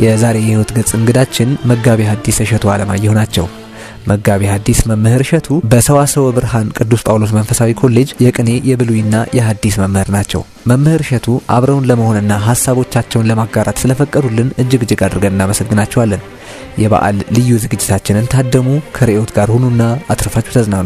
የዛሬ የህይወት ገጽ እንግዳችን መጋቢ ሐዲስ እሸቱ አለማየሁ ናቸው። መጋቢ ሐዲስ መምህር እሸቱ በሰዋሰወ ብርሃን ቅዱስ ጳውሎስ መንፈሳዊ ኮሌጅ የቅኔ የብሉይና የሐዲስ መምህር ናቸው። መምህር እሸቱ አብረውን ለመሆንና ሀሳቦቻቸውን ለማጋራት ስለፈቀዱልን እጅግ እጅግ አድርገን እናመሰግናቸዋለን። የበዓል ልዩ ዝግጅታችንን ታደሙ፣ ከርዕዮት ጋር ሁኑና አትርፋችሁ ተዝናኑ።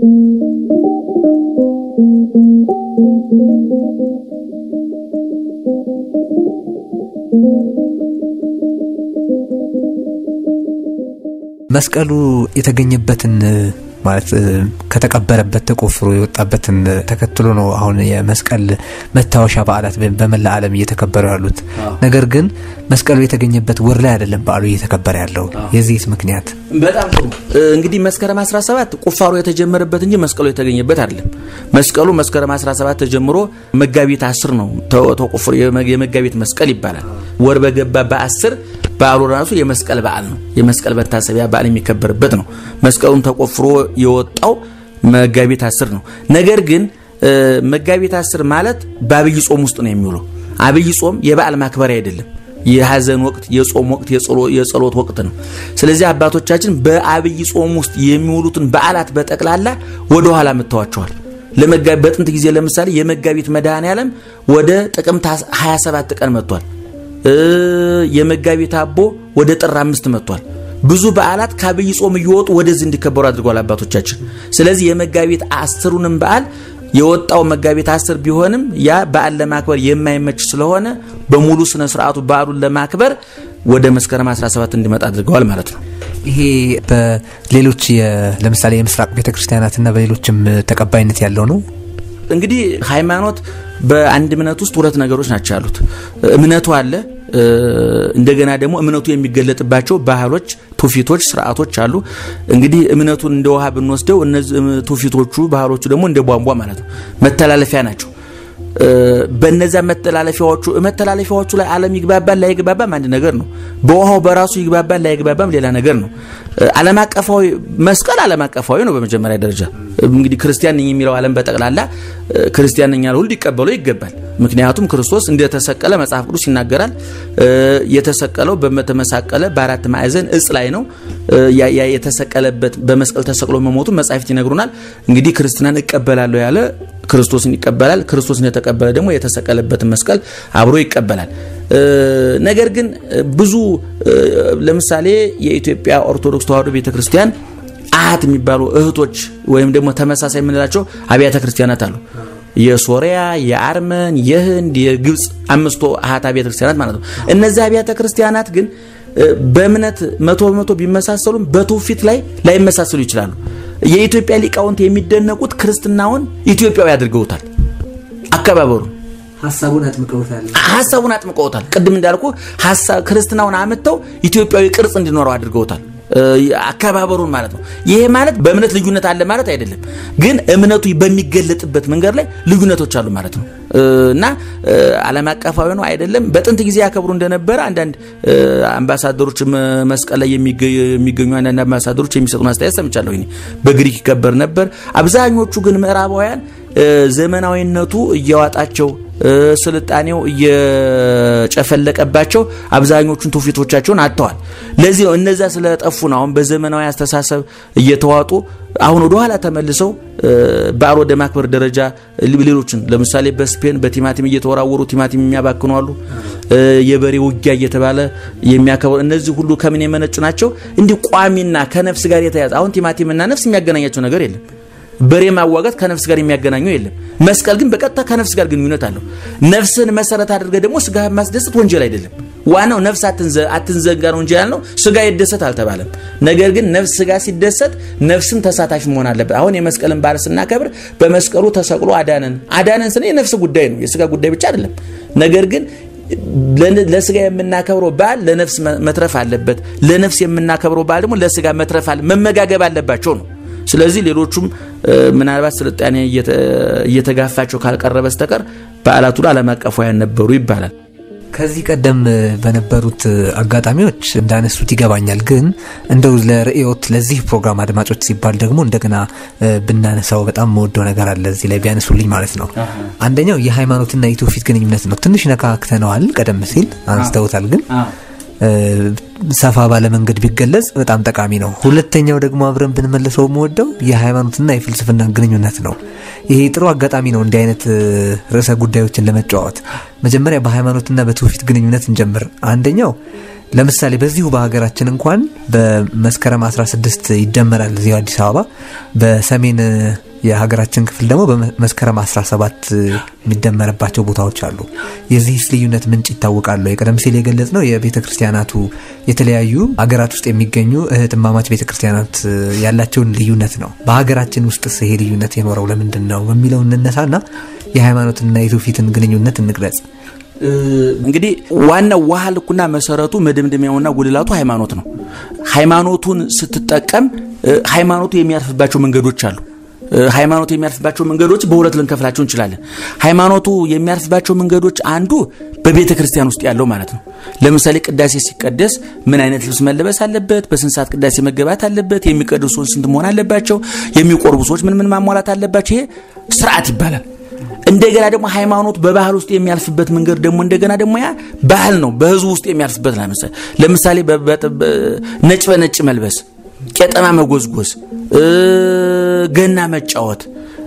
መስቀሉ የተገኘበትን ማለት ከተቀበረበት ተቆፍሮ የወጣበትን ተከትሎ ነው አሁን የመስቀል መታወሻ በዓላት በመላ ዓለም እየተከበሩ ያሉት። ነገር ግን መስቀሉ የተገኘበት ወር ላይ አይደለም በዓሉ እየተከበረ ያለው። የዚህስ ምክንያት? በጣም ጥሩ እንግዲህ መስከረም 17 ቁፋሮ የተጀመረበት እንጂ መስቀሉ የተገኘበት አይደለም። መስቀሉ መስከረም 17 ተጀምሮ መጋቢት 10 ነው ተቆፍሮ የመጋቢት መስቀል ይባላል። ወር በገባ በ10 በዓሉ ራሱ የመስቀል በዓል ነው። የመስቀል መታሰቢያ በዓል የሚከበርበት ነው። መስቀሉም ተቆፍሮ የወጣው መጋቢት 10 ነው። ነገር ግን መጋቢት 10 ማለት በአብይ ጾም ውስጥ ነው የሚውለው። አብይ ጾም የበዓል ማክበሪያ አይደለም። የሀዘን ወቅት፣ የጾም ወቅት፣ የጸሎት ወቅት ነው። ስለዚህ አባቶቻችን በአብይ ጾም ውስጥ የሚውሉትን በዓላት በጠቅላላ ወደ ኋላ ምተዋቸዋል። በጥንት ጊዜ ለምሳሌ የመጋቢት መድኃኔ ዓለም ወደ ጥቅምት 27 ቀን መጥቷል። የመጋቢት አቦ ወደ ጥር አምስት መጥቷል። ብዙ በዓላት ከአብይ ጾም እየወጡ ወደዚህ እንዲከበሩ አድርገዋል አባቶቻችን። ስለዚህ የመጋቢት አስሩንም በዓል የወጣው መጋቢት አስር ቢሆንም ያ በዓል ለማክበር የማይመች ስለሆነ በሙሉ ስነ ስርዓቱ በዓሉን ለማክበር ወደ መስከረም 17 እንዲመጣ አድርገዋል ማለት ነው። ይሄ በሌሎች ለምሳሌ የምስራቅ ቤተክርስቲያናትና በሌሎችም ተቀባይነት ያለው ነው። እንግዲህ ሃይማኖት በአንድ እምነት ውስጥ ሁለት ነገሮች ናቸው ያሉት። እምነቱ አለ። እንደገና ደግሞ እምነቱ የሚገለጥባቸው ባህሎች፣ ትውፊቶች፣ ስርዓቶች አሉ። እንግዲህ እምነቱን እንደ ውሃ ብንወስደው እነዚህ ትውፊቶቹ፣ ባህሎቹ ደግሞ እንደ ቧንቧ ማለት ነው፣ መተላለፊያ ናቸው። በነዛ መተላለፊያዎቹ መተላለፊያዎቹ ላይ ዓለም ይግባባል ላይግባባም አንድ ነገር ነው። በውሃው በራሱ ይግባባል ላይግባባም ሌላ ነገር ነው። ዓለም አቀፋዊ መስቀል ዓለም አቀፋዊ ነው። በመጀመሪያ ደረጃ እንግዲህ ክርስቲያን ነኝ የሚለው ዓለም በጠቅላላ ክርስቲያን ነኝ ያለ ሁሉ ሊቀበለው ይገባል። ምክንያቱም ክርስቶስ እንደተሰቀለ መጽሐፍ ቅዱስ ይናገራል። የተሰቀለው በተመሳቀለ በአራት ማዕዘን እጽ ላይ ነው። ያ የተሰቀለበት በመስቀል ተሰቅሎ መሞቱን መጻሕፍት ይነግሩናል። እንግዲህ ክርስትናን እቀበላለሁ ያለ ክርስቶስን ይቀበላል። ክርስቶስን የተቀበለ ደግሞ የተሰቀለበትን መስቀል አብሮ ይቀበላል። ነገር ግን ብዙ ለምሳሌ የኢትዮጵያ ኦርቶዶክስ ተዋሕዶ ቤተክርስቲያን አሃት የሚባሉ እህቶች ወይም ደግሞ ተመሳሳይ የምንላቸው አብያተ ክርስቲያናት አሉ። የሶሪያ፣ የአርመን፣ የህንድ፣ የግብፅ አምስቱ አሃት አብያተ ክርስቲያናት ማለት ነው። እነዚህ አብያተ ክርስቲያናት ግን በእምነት መቶ በመቶ ቢመሳሰሉም በትውፊት ላይ ላይመሳሰሉ ይችላሉ። የኢትዮጵያ ሊቃውንት የሚደነቁት ክርስትናውን ኢትዮጵያዊ አድርገውታል። አከባበሩን ሀሳቡን አጥምቀውታል። ሀሳቡን አጥምቀውታል። ቅድም እንዳልኩ ክርስትናውን አምጥተው ኢትዮጵያዊ ቅርጽ እንዲኖረው አድርገውታል። አከባበሩን ማለት ነው። ይሄ ማለት በእምነት ልዩነት አለ ማለት አይደለም፣ ግን እምነቱ በሚገለጥበት መንገድ ላይ ልዩነቶች አሉ ማለት ነው እና ዓለም አቀፋዊ ነው አይደለም። በጥንት ጊዜ ያከብሩ እንደነበረ አንዳንድ አምባሳደሮች መስቀል ላይ የሚገኙ አንዳንድ አምባሳደሮች የሚሰጡን አስተያየት ሰምቻለሁ። በግሪክ ይከበር ነበር። አብዛኞቹ ግን ምዕራባውያን ዘመናዊነቱ እያዋጣቸው ስልጣኔው እየጨፈለቀባቸው አብዛኞቹን ትውፊቶቻቸውን አጥተዋል። ለዚህ ነው እነዛ ስለጠፉ ነው አሁን በዘመናዊ አስተሳሰብ እየተዋጡ አሁን ወደ ኋላ ተመልሰው በዓል ወደ ማክበር ደረጃ ሌሎችን ለምሳሌ በስፔን በቲማቲም እየተወራወሩ ቲማቲም የሚያባክኑ አሉ። የበሬ ውጊያ እየተባለ የሚያከብሩ እነዚህ ሁሉ ከምን የመነጩ ናቸው? እንዲህ ቋሚና ከነፍስ ጋር የተያዘ አሁን ቲማቲምና ነፍስ የሚያገናኛቸው ነገር የለም። በሬ ማዋጋት ከነፍስ ጋር የሚያገናኘው የለም። መስቀል ግን በቀጥታ ከነፍስ ጋር ግንኙነት አለው። ነፍስን መሰረት አድርገህ ደግሞ ስጋ ማስደሰት ወንጀል አይደለም። ዋናው ነፍስ አትንዘጋ ነው እንጂ ያልነው ስጋ ይደሰት አልተባለም። ነገር ግን ነፍስ ስጋ ሲደሰት ነፍስም ተሳታፊ መሆን አለበት። አሁን የመስቀልን በዓል ስናከብር በመስቀሉ ተሰቅሎ አዳነን አዳነን ስነ የነፍስ ጉዳይ ነው፣ የስጋ ጉዳይ ብቻ አይደለም። ነገር ግን ለስጋ የምናከብረው በዓል ለነፍስ መትረፍ አለበት። ለነፍስ የምናከብረው በዓል ደግሞ ለስጋ መትረፍ አለ መመጋገብ አለባቸው ነው። ስለዚህ ሌሎቹም ምናልባት ስልጣኔ እየተጋፋቸው ካልቀረ በስተቀር በዓላቱ ዓለም አቀፋውያን ነበሩ ይባላል። ከዚህ ቀደም በነበሩት አጋጣሚዎች እንዳነሱት ይገባኛል። ግን እንደው ለርዕዮት ለዚህ ፕሮግራም አድማጮች ሲባል ደግሞ እንደገና ብናነሳው በጣም መወደው ነገር አለ እዚህ ላይ ቢያነሱልኝ ማለት ነው። አንደኛው የሃይማኖትና የትውፊት ግንኙነት ነው። ትንሽ ነካክተነዋል፣ ቀደም ሲል አንስተውታል። ግን ሰፋ ባለ መንገድ ቢገለጽ በጣም ጠቃሚ ነው። ሁለተኛው ደግሞ አብረን ብንመልሰው የምወደው የሃይማኖትና የፍልስፍና ግንኙነት ነው። ይሄ ጥሩ አጋጣሚ ነው እንዲህ አይነት ርዕሰ ጉዳዮችን ለመጫወት። መጀመሪያ በሃይማኖትና በትውፊት ግንኙነት እንጀምር። አንደኛው ለምሳሌ በዚሁ በሀገራችን እንኳን በመስከረም 16 ይደመራል እዚሁ አዲስ አበባ። በሰሜን የሀገራችን ክፍል ደግሞ በመስከረም 17 የሚደመርባቸው ቦታዎች አሉ። የዚህስ ልዩነት ምንጭ ይታወቃሉ? የቀደም ሲል የገለጽ ነው የቤተ ክርስቲያናቱ የተለያዩ ሀገራት ውስጥ የሚገኙ እህትማማች ቤተ ክርስቲያናት ያላቸውን ልዩነት ነው። በሀገራችን ውስጥስ ይሄ ልዩነት የኖረው ለምንድን ነው በሚለው እንነሳና የሃይማኖትና የትውፊትን ግንኙነት እንግለጽ። እንግዲህ ዋናው ውሃ ልኩና መሰረቱ መደምደሚያውና ጉልላቱ ሃይማኖት ነው። ሃይማኖቱን ስትጠቀም ሃይማኖቱ የሚያርፍባቸው መንገዶች አሉ። ሃይማኖቱ የሚያርፍባቸው መንገዶች በሁለት ልንከፍላቸው እንችላለን። ሃይማኖቱ የሚያርፍባቸው መንገዶች አንዱ በቤተ ክርስቲያን ውስጥ ያለው ማለት ነው። ለምሳሌ ቅዳሴ ሲቀደስ ምን አይነት ልብስ መለበስ አለበት? በስንት ሰዓት ቅዳሴ መገባት አለበት? የሚቀድሱ ሰዎች ስንት መሆን አለባቸው? የሚቆርቡ ሰዎች ምን ምን ማሟላት አለባቸው? ይሄ ስርዓት ይባላል። እንደገና ደግሞ ሃይማኖት በባህል ውስጥ የሚያልፍበት መንገድ ደግሞ እንደገና ደግሞ ያ ባህል ነው። በህዝቡ ውስጥ የሚያልፍበት ለምሳሌ ነጭ በነጭ መልበስ፣ ቄጠማ መጎዝጎዝ፣ ገና መጫወት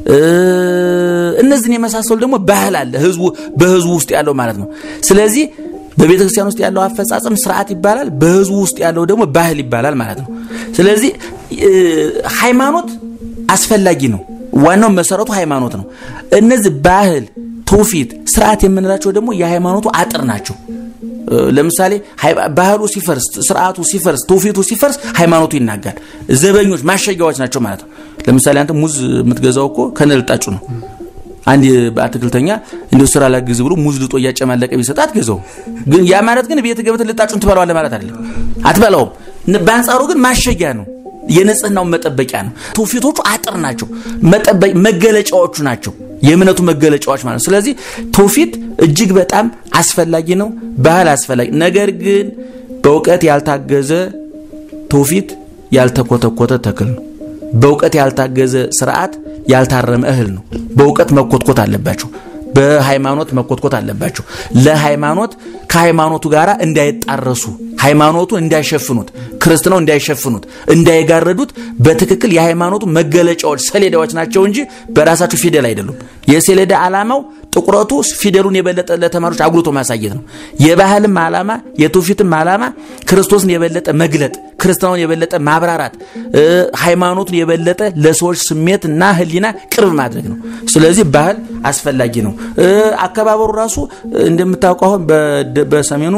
እነዚህን የመሳሰሉ ደግሞ ባህል አለ ህዝቡ በህዝቡ ውስጥ ያለው ማለት ነው። ስለዚህ በቤተ ክርስቲያን ውስጥ ያለው አፈጻጸም ስርዓት ይባላል። በህዝቡ ውስጥ ያለው ደግሞ ባህል ይባላል ማለት ነው። ስለዚህ ሃይማኖት አስፈላጊ ነው። ዋናው መሰረቱ ሃይማኖት ነው። እነዚህ ባህል፣ ትውፊት፣ ስርዓት የምንላቸው ደግሞ የሃይማኖቱ አጥር ናቸው። ለምሳሌ ባህሉ ሲፈርስ፣ ስርዓቱ ሲፈርስ፣ ትውፊቱ ሲፈርስ ሃይማኖቱ ይናጋል። ዘበኞች ማሸጊያዎች ናቸው ማለት ነው። ለምሳሌ አንተ ሙዝ የምትገዛው እኮ ከነልጣጩ ነው። አንድ በአትክልተኛ እንዲሁ ስራ ላግዝ ብሎ ሙዝ ልጦ እያጨማለቀ ቢሰጥ አትገዛው። ግን ያ ማለት ግን ቤት ገብተህ ልጣጩን ትበላዋለህ ማለት አይደለም። አትበላውም። በአንጻሩ ግን ማሸጊያ ነው። የንጽህናው መጠበቂያ ነው። ትውፊቶቹ አጥር ናቸው፣ መገለጫዎቹ ናቸው፣ የእምነቱ መገለጫዎች ማለት ነው። ስለዚህ ትውፊት እጅግ በጣም አስፈላጊ ነው፣ ባህል አስፈላጊ። ነገር ግን በእውቀት ያልታገዘ ትውፊት ያልተኮተኮተ ተክል ነው። በእውቀት ያልታገዘ ስርዓት ያልታረመ እህል ነው። በእውቀት መኮትኮት አለባቸው። በሃይማኖት መኮትኮት አለባቸው። ለሃይማኖት ከሃይማኖቱ ጋር እንዳይጣረሱ ሃይማኖቱን እንዳይሸፍኑት ክርስትናው እንዳይሸፍኑት እንዳይጋረዱት በትክክል የሃይማኖቱ መገለጫዎች ሰሌዳዎች ናቸው እንጂ በራሳቸው ፊደል አይደሉም። የሰሌዳ ዓላማው ጥቁረቱ ፊደሉን የበለጠ ለተማሪዎች አጉልቶ ማሳየት ነው። የባህልም ዓላማ የትውፊትም ዓላማ ክርስቶስን የበለጠ መግለጥ፣ ክርስትናውን የበለጠ ማብራራት፣ ሃይማኖቱን የበለጠ ለሰዎች ስሜት እና ሕሊና ቅርብ ማድረግ ነው። ስለዚህ ባህል አስፈላጊ ነው። አከባበሩ ራሱ እንደምታውቀው አሁን በሰሜኑ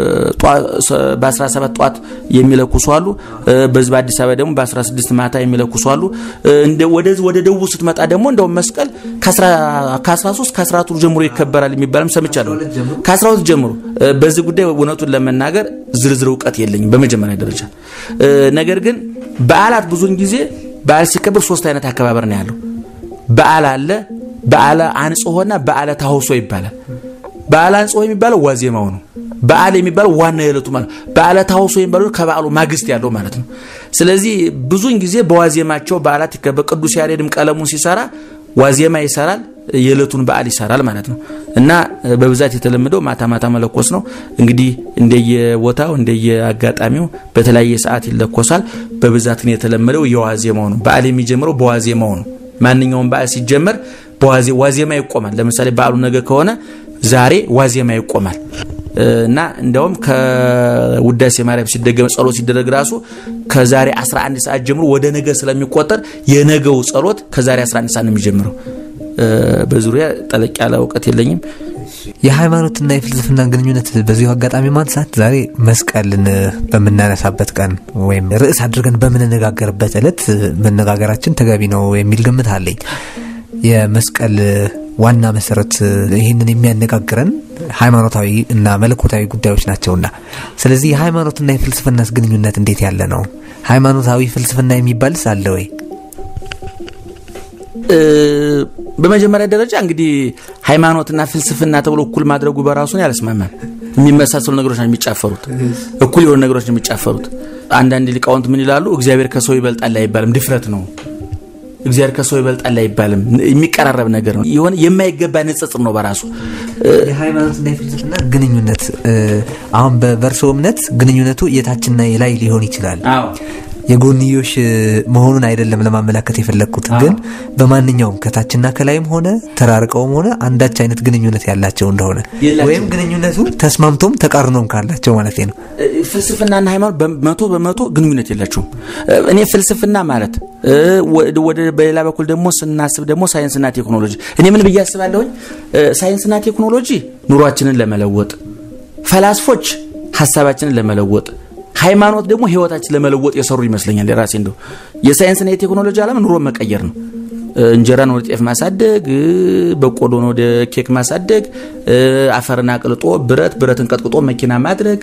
በ17 ጠዋት የሚለኩሱ አሉ። በዚህ በአዲስ አበባ ደግሞ በ16 ማታ የሚለኩሱ አሉ። ወደዚህ ወደ ደቡብ ስትመጣ ደግሞ እንደውም መስቀል ከ13 ከ14 ጀምሮ ይከበራል የሚባልም ሰምቻለሁ። ከ12 ጀምሮ በዚህ ጉዳይ እውነቱን ለመናገር ዝርዝር እውቀት የለኝም በመጀመሪያ ደረጃ። ነገር ግን በዓላት ብዙውን ጊዜ በዓል ሲከበር ሶስት አይነት አከባበር ነው ያለው። በዓል አለ፣ በዓለ አንጽሆና በዓለ ታውሶ ይባላል። በዓለ አንጽሆ የሚባለው ዋዜማው ነው። በዓል የሚባለው ዋና የዕለቱ ማለት በዓለ ታውሶ የሚባለው ከበዓሉ ማግስት ያለው ማለት ነው። ስለዚህ ብዙውን ጊዜ በዋዜማቸው በዓላት ይከበር። ቅዱስ ያሬድም ቀለሙን ሲሰራ ዋዜማ ይሰራል፣ የዕለቱን በዓል ይሰራል ማለት ነው። እና በብዛት የተለመደው ማታ ማታ መለኮስ ነው። እንግዲህ እንደየቦታው እንደየአጋጣሚው በተለያየ ሰዓት ይለኮሳል። በብዛት ግን የተለመደው የዋዜማው ነው። በዓል የሚጀምረው በዋዜማው ነው። ማንኛውም በዓል ሲጀመር ዋዜማ ይቆማል። ለምሳሌ በዓሉ ነገ ከሆነ ዛሬ ዋዜማ ይቆማል እና እንደውም ከውዳሴ ማርያም ሲደገም ጸሎት ሲደረግ ራሱ ከዛሬ 11 ሰዓት ጀምሮ ወደ ነገ ስለሚቆጠር የነገው ጸሎት ከዛሬ 11 ሰዓት ነው የሚጀምረው። በዙሪያ ጠለቅ ያለ እውቀት የለኝም። የሃይማኖትና የፍልስፍና ግንኙነት በዚሁ አጋጣሚ ማንሳት ዛሬ መስቀልን በምናነሳበት ቀን ወይም ርዕስ አድርገን በምንነጋገርበት ዕለት መነጋገራችን ተገቢ ነው የሚል ግምት አለኝ። የመስቀል ዋና መሰረት ይህንን የሚያነጋግረን ሃይማኖታዊ እና መለኮታዊ ጉዳዮች ናቸውና፣ ስለዚህ የሃይማኖትና የፍልስፍናስ ግንኙነት እንዴት ያለ ነው? ሃይማኖታዊ ፍልስፍና የሚባልስ አለ ወይ? በመጀመሪያ ደረጃ እንግዲህ ሃይማኖትና ፍልስፍና ተብሎ እኩል ማድረጉ በራሱን ያለስማማል። የሚመሳሰሉ ነገሮች ናቸው የሚጫፈሩት፣ እኩል የሆኑ ነገሮች ነው የሚጫፈሩት። አንዳንድ ሊቃውንት ምን ይላሉ? እግዚአብሔር ከሰው ይበልጣል አይባልም፣ ድፍረት ነው። እግዚአብሔር ከሰው ይበልጣል አይባልም። የሚቀራረብ ነገር ነው። የሆነ የማይገባ ንጽጽር ነው በራሱ የሃይማኖትና የፍልስፍና ግንኙነት አሁን በእርሶ እምነት ግንኙነቱ የታችና የላይ ሊሆን ይችላል። የጎንዮሽ መሆኑን አይደለም ለማመላከት የፈለግኩት፣ ግን በማንኛውም ከታችና ከላይም ሆነ ተራርቀውም ሆነ አንዳች አይነት ግንኙነት ያላቸው እንደሆነ ወይም ግንኙነቱ ተስማምቶም ተቃርኖም ካላቸው ማለት ነው። ፍልስፍናና ሃይማኖት በመቶ በመቶ ግንኙነት የላቸውም። እኔ ፍልስፍና ማለት ወደ በሌላ በኩል ደግሞ ስናስብ ደግሞ ሳይንስና ቴክኖሎጂ እኔ ምን ብዬ አስባለሁኝ? ሳይንስና ቴክኖሎጂ ኑሯችንን ለመለወጥ፣ ፈላስፎች ሀሳባችንን ለመለወጥ ሃይማኖት ደግሞ ህይወታችን ለመለወጥ የሰሩ ይመስለኛል። የራሴ እንደው የሳይንስና የቴክኖሎጂ ዓለም ኑሮ መቀየር ነው። እንጀራን ወደ ጤፍ ማሳደግ፣ በቆሎን ወደ ኬክ ማሳደግ፣ አፈርን አቅልጦ ብረት ብረትን ቀጥቅጦ መኪና ማድረግ፣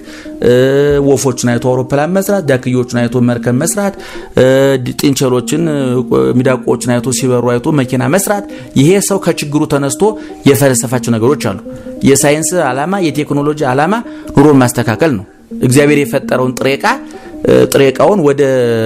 ወፎችን አይቶ አውሮፕላን መስራት፣ ዳክዮችን አይቶ መርከብ መስራት፣ ጥንቸሎችን ሚዳቆችን አይቶ ሲበሩ አይቶ መኪና መስራት። ይሄ ሰው ከችግሩ ተነስቶ የፈለሰፋቸው ነገሮች አሉ። የሳይንስ ዓላማ የቴክኖሎጂ ዓላማ ኑሮን ማስተካከል ነው። እግዚአብሔር የፈጠረውን ጥሬ ዕቃ ጥሬ ዕቃውን ወደ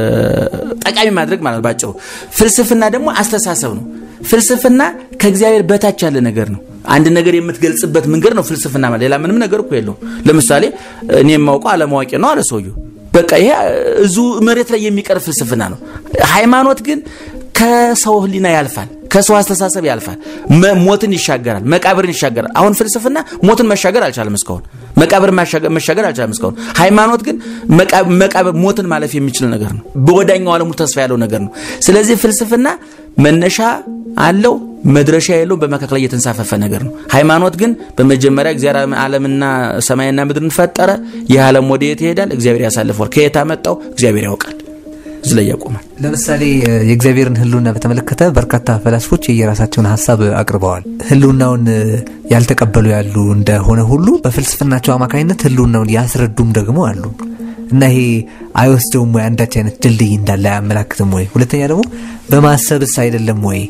ጠቃሚ ማድረግ ማለት ባጭሩ። ፍልስፍና ደግሞ አስተሳሰብ ነው። ፍልስፍና ከእግዚአብሔር በታች ያለ ነገር ነው። አንድ ነገር የምትገልጽበት መንገድ ነው ፍልስፍና ማለት። ሌላ ምንም ነገር እኮ የለውም። ለምሳሌ እኔ የማውቀው አለማዋቂ ነው አለ ሰውየው። በቃ ይሄ እዙ መሬት ላይ የሚቀር ፍልስፍና ነው። ሃይማኖት ግን ከሰው ሕሊና ያልፋል፣ ከሰው አስተሳሰብ ያልፋል፣ ሞትን ይሻገራል፣ መቃብርን ይሻገራል። አሁን ፍልስፍና ሞትን መሻገር አልቻለም እስካሁን፣ መቃብርን መሻገር አልቻለም እስካሁን። ሃይማኖት ግን መቃብር ሞትን ማለፍ የሚችል ነገር ነው። በወዳኛው ዓለሙ ተስፋ ያለው ነገር ነው። ስለዚህ ፍልስፍና መነሻ አለው መድረሻ የለውም። በመካከል ላይ የተንሳፈፈ ነገር ነው። ሃይማኖት ግን በመጀመሪያ እግዚአብሔር ዓለምና ሰማይና ምድርን ፈጠረ። ይህ ዓለም ወደ የት ይሄዳል? እግዚአብሔር ያሳልፈዋል። ከየት አመጣው? እግዚአብሔር ያውቃል። እዚህ ላይ ያቆማል። ለምሳሌ የእግዚአብሔርን ሕልውና በተመለከተ በርካታ ፈላስፎች የየራሳቸውን ሀሳብ አቅርበዋል። ሕልውናውን ያልተቀበሉ ያሉ እንደሆነ ሁሉ በፍልስፍናቸው አማካኝነት ሕልውናውን ያስረዱም ደግሞ አሉ እና ይሄ አይወስደውም ወይ? አንዳች አይነት ድልድይ እንዳለ አያመላክትም ወይ? ሁለተኛ ደግሞ በማሰብስ አይደለም ወይ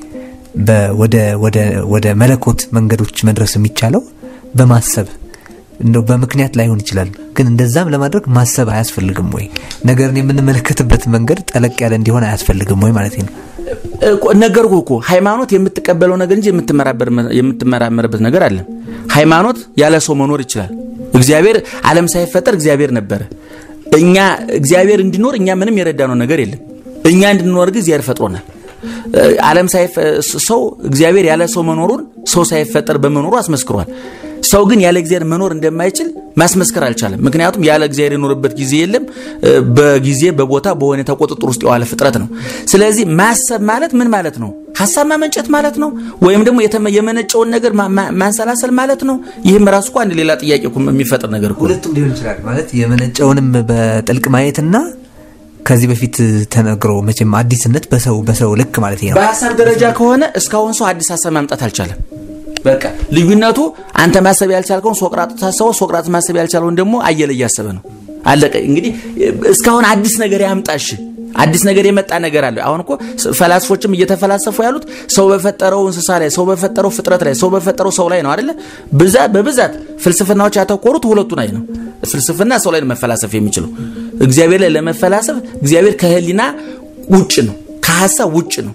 ወደ መለኮት መንገዶች መድረስ የሚቻለው በማሰብ እንደው በምክንያት ላይሆን ይችላል፣ ግን እንደዛም ለማድረግ ማሰብ አያስፈልግም ወይ? ነገርን የምንመለከትበት መንገድ ጠለቅ ያለ እንዲሆን አያስፈልግም ወይ ማለት ነው። ነገርኩ እኮ ሃይማኖት የምትቀበለው ነገር እንጂ የምትመራመርበት ነገር አለ። ሃይማኖት ያለ ሰው መኖር ይችላል። እግዚአብሔር ዓለም ሳይፈጠር እግዚአብሔር ነበረ። እኛ እግዚአብሔር እንዲኖር እኛ ምንም የረዳነው ነገር የለም። እኛ እንድንኖር ግን እግዚአብሔር ፈጥሮናል። ዓለም ሰው እግዚአብሔር ያለ ሰው መኖሩን ሰው ሳይፈጠር በመኖሩ አስመስክሯል። ሰው ግን ያለ እግዚአብሔር መኖር እንደማይችል ማስመስከር አልቻለም። ምክንያቱም ያለ እግዚአብሔር የኖረበት ጊዜ የለም። በጊዜ በቦታ በሁኔታ ቁጥጥር ውስጥ የዋለ ፍጥረት ነው። ስለዚህ ማሰብ ማለት ምን ማለት ነው? ሀሳብ ማመንጨት ማለት ነው፣ ወይም ደግሞ የመነጨውን ነገር ማንሰላሰል ማለት ነው። ይህም ራሱ እኮ አንድ ሌላ ጥያቄ የሚፈጥር ነገር እኮ ሁለቱም ሊሆን ይችላል ማለት የመነጨውንም በጥልቅ ማየትና ከዚህ በፊት ተነግሮ መቼም አዲስነት በሰው በሰው ልክ ማለት ነው። በሀሳብ ደረጃ ከሆነ እስካሁን ሰው አዲስ ሀሳብ ማምጣት አልቻለም። በቃ ልዩነቱ አንተ ማሰብ ያልቻልከውን ሶቅራጥ ታሰበው፣ ሶቅራጥ ማሰብ ያልቻለውን ደግሞ አየለ እያሰበ ነው። አለቀ። እንግዲህ እስካሁን አዲስ ነገር ያምጣሽ አዲስ ነገር የመጣ ነገር አለ። አሁን እኮ ፈላስፎችም እየተፈላሰፉ ያሉት ሰው በፈጠረው እንስሳ ላይ፣ ሰው በፈጠረው ፍጥረት ላይ፣ ሰው በፈጠረው ሰው ላይ ነው አይደለ? በብዛት ፍልስፍናዎች ያተኮሩት ሁለቱ ላይ ነው። ፍልስፍና ሰው ላይ ነው መፈላሰፍ የሚችለው። እግዚአብሔር ላይ ለመፈላሰፍ እግዚአብሔር ከህሊና ውጭ ነው፣ ከሀሳብ ውጭ ነው።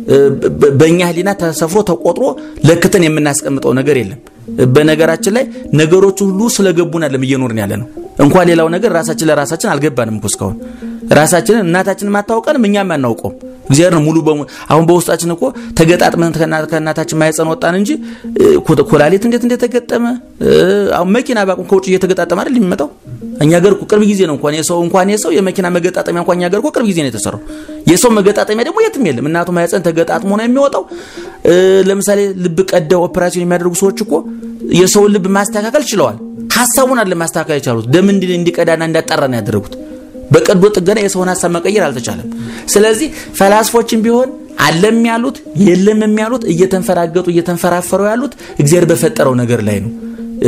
በእኛ ህሊና ተሰፍሮ ተቆጥሮ ለክተን የምናስቀምጠው ነገር የለም። በነገራችን ላይ ነገሮች ሁሉ ስለገቡን አይደለም እየኖርን ያለ ነው። እንኳን ሌላው ነገር ራሳችን ለራሳችን አልገባንም እኮ እስካሁን ራሳችንን እናታችንን ማታውቀንም እኛም አናውቀውም። እግዚአብሔር ነው ሙሉ በሙሉ አሁን በውስጣችን እኮ ተገጣጥመን ከእናታችን ማህፀን ወጣን እንጂ ኮላሊት እንዴት እንደተገጠመ አሁን መኪና ባቁም ከውጭ እየተገጣጠመ አይደል የሚመጣው እኛ ገር እኮ ቅርብ ጊዜ ነው እንኳን የሰው እንኳን የሰው የመኪና መገጣጠሚያ እንኳን እኛ ገር እኮ ቅርብ ጊዜ ነው የተሰራው። የሰው መገጣጠሚያ ደግሞ የትም የለም። እናቱ ማህፀን ተገጣጥሞ ነው የሚወጣው። ለምሳሌ ልብ ቀደው ኦፕራሲዮን የሚያደርጉ ሰዎች እኮ የሰውን ልብ ማስተካከል ችለዋል። ሀሳቡን አለ ማስተካከል የቻሉት ደም እንዲቀዳና እንዳጣራ ነው ያደረጉት። በቀዶ ጥገና የሰውን ሀሳብ መቀየር አልተቻለም። ስለዚህ ፈላስፎችም ቢሆን አለም ያሉት የለም የሚያሉት እየተንፈራገጡ እየተንፈራፈሩ ያሉት እግዚአብሔር በፈጠረው ነገር ላይ ነው።